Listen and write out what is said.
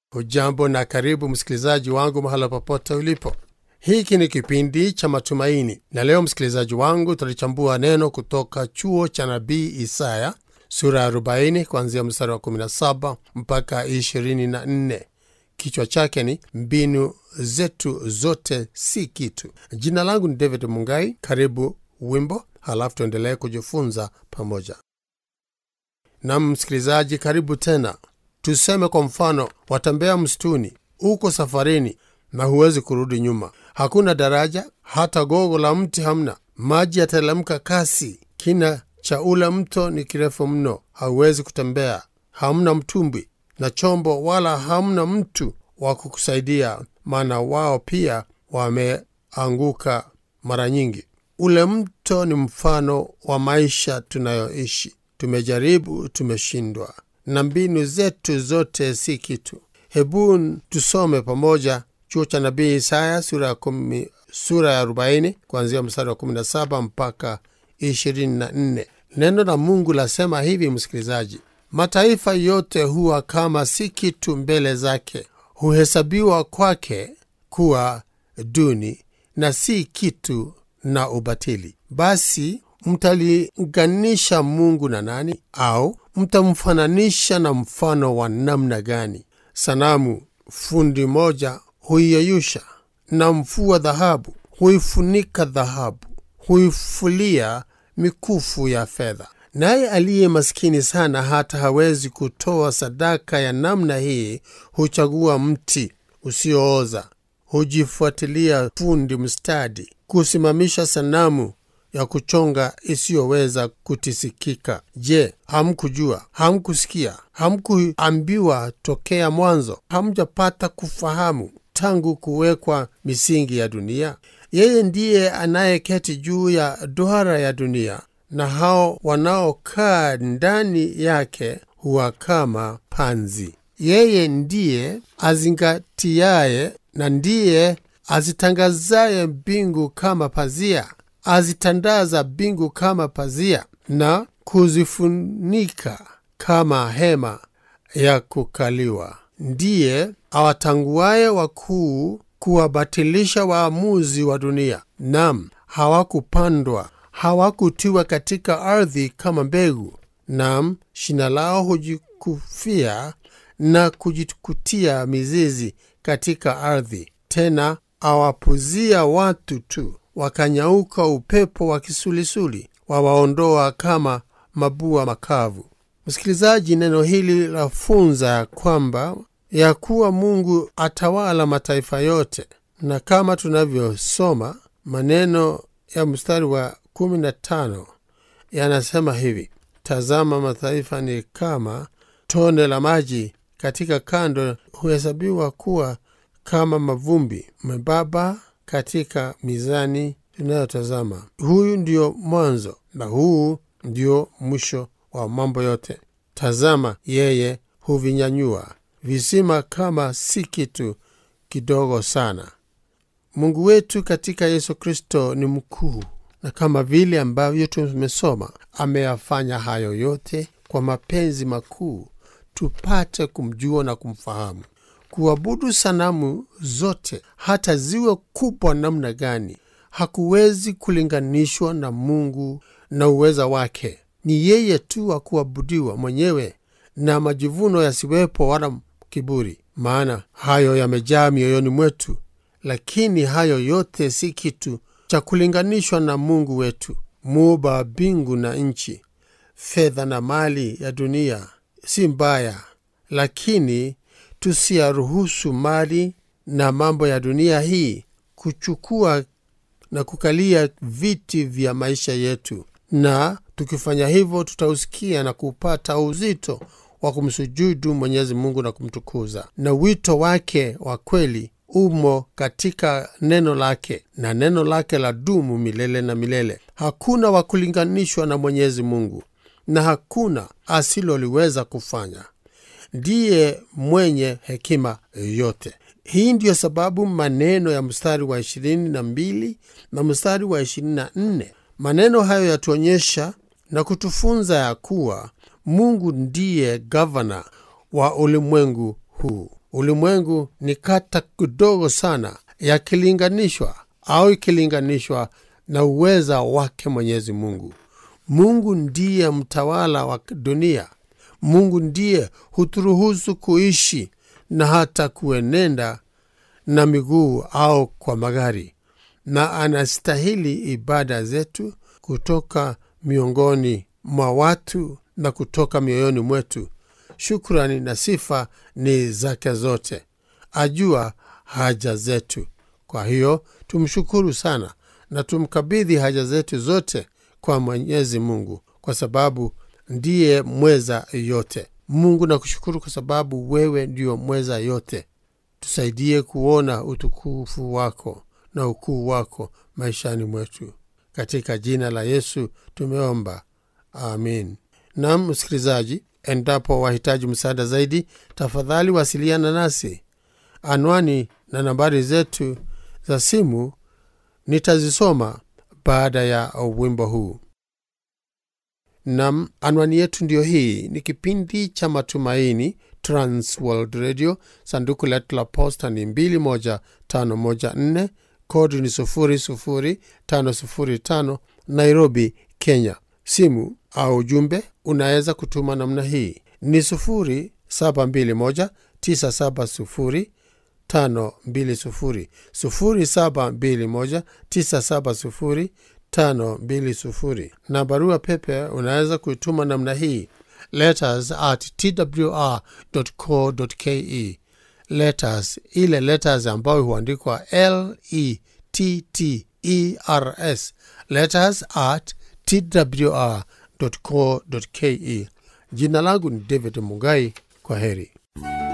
Hujambo na karibu msikilizaji wangu mahala popote ulipo. Hiki ni kipindi cha matumaini, na leo msikilizaji wangu, tutalichambua neno kutoka chuo cha nabii Isaya sura ya 40 kuanzia mstari wa 17 mpaka 24. Kichwa chake ni mbinu zetu zote si kitu. Jina langu ni David Mungai. Karibu wimbo, halafu tuendelee kujifunza pamoja. Nam msikilizaji, karibu tena. Tuseme kwa mfano, watembea msituni, uko safarini na huwezi kurudi nyuma. Hakuna daraja, hata gogo la mti hamna. Maji yatelemka kasi, kina cha ule mto ni kirefu mno, hauwezi kutembea. Hamna mtumbwi na chombo, wala hamna mtu wa kukusaidia, maana wao pia wameanguka mara nyingi. Ule mto ni mfano wa maisha tunayoishi. Tumejaribu, tumeshindwa, na mbinu zetu zote si kitu. Hebu tusome pamoja chuo cha nabii Isaya sura ya kumi, sura ya 40 kuanzia mstari wa 17 mpaka 24. Neno la Mungu lasema hivi, msikilizaji: mataifa yote huwa kama si kitu mbele zake, huhesabiwa kwake kuwa duni na si kitu na ubatili. Basi mtalinganisha Mungu na nani? Au mtamfananisha na mfano wa namna gani? Sanamu fundi moja huiyeyusha, na mfua dhahabu huifunika dhahabu, huifulia mikufu ya fedha. Naye aliye maskini sana hata hawezi kutoa sadaka ya namna hii, huchagua mti usiooza, hujifuatilia fundi mstadi kusimamisha sanamu ya kuchonga isiyoweza kutisikika. Je, hamkujua? Hamkusikia? Hamkuambiwa tokea mwanzo? Hamjapata kufahamu tangu kuwekwa misingi ya dunia? Yeye ndiye anayeketi juu ya duara ya dunia, na hao wanaokaa ndani yake huwa kama panzi. Yeye ndiye azingatiaye na ndiye azitangazaye mbingu kama pazia azitandaza mbingu kama pazia na kuzifunika kama hema ya kukaliwa. Ndiye awatanguaye wakuu kuwabatilisha waamuzi wa dunia. Nam, hawakupandwa hawakutiwa katika ardhi kama mbegu. Nam, shina lao hujikufia na kujikutia mizizi katika ardhi. Tena awapuzia watu tu wakanyauka upepo wa kisulisuli, wawaondoa kama mabua makavu. Msikilizaji, neno hili lafunza ya kwamba ya kuwa Mungu atawala mataifa yote, na kama tunavyosoma maneno ya mstari wa 15 yanasema hivi: tazama, mataifa ni kama tone la maji katika kando, huhesabiwa kuwa kama mavumbi membamba katika mizani tunayotazama. Huyu ndio mwanzo na huu ndio mwisho wa mambo yote. Tazama, yeye huvinyanyua visima kama si kitu kidogo sana. Mungu wetu katika Yesu Kristo ni mkuu, na kama vile ambavyo tumesoma, ameyafanya hayo yote kwa mapenzi makuu, tupate kumjua na kumfahamu. Kuabudu sanamu zote hata ziwe kubwa namna gani, hakuwezi kulinganishwa na Mungu na uweza wake. Ni yeye tu wa kuabudiwa mwenyewe, na majivuno yasiwepo wala kiburi, maana hayo yamejaa mioyoni mwetu. Lakini hayo yote si kitu cha kulinganishwa na Mungu wetu, muumba wa mbingu na nchi. Fedha na mali ya dunia si mbaya, lakini tusiyaruhusu mali na mambo ya dunia hii kuchukua na kukalia viti vya maisha yetu, na tukifanya hivyo tutausikia na kupata uzito wa kumsujudu Mwenyezi Mungu na kumtukuza. Na wito wake wa kweli umo katika neno lake, na neno lake la dumu milele na milele. Hakuna wa kulinganishwa na Mwenyezi Mungu, na hakuna asiloliweza kufanya. Ndiye mwenye hekima yote. Hii ndiyo sababu maneno ya mstari wa ishirini na mbili na mstari wa ishirini na nne maneno hayo yatuonyesha na kutufunza ya kuwa Mungu ndiye gavana wa ulimwengu huu. ulimwengu ni kata kidogo sana yakilinganishwa au ikilinganishwa na uweza wake mwenyezi mungu mungu ndiye mtawala wa dunia mungu ndiye huturuhusu kuishi na hata kuenenda na miguu au kwa magari na anastahili ibada zetu kutoka miongoni mwa watu na kutoka mioyoni mwetu shukrani na sifa ni zake zote ajua haja zetu kwa hiyo tumshukuru sana na tumkabidhi haja zetu zote kwa mwenyezi mungu kwa sababu ndiye mweza yote mungu nakushukuru kwa sababu wewe ndio mweza yote tusaidie kuona utukufu wako na ukuu wako maishani mwetu katika jina la yesu tumeomba amin nam msikilizaji endapo wahitaji msaada zaidi tafadhali wasiliana nasi anwani na nambari zetu za simu nitazisoma baada ya wimbo huu nam anwani yetu ndiyo hii ni kipindi cha matumaini transworld radio sanduku letu la posta ni 21514 kodi ni 00505 nairobi kenya simu au ujumbe unaweza kutuma namna hii ni 0721 970 520 0721 970 520 na barua pepe unaweza kuituma namna hii letters at twr co ke letters ile letters ambayo huandikwa l e t t e r s letters at twr co ke jina langu ni david mugai kwa heri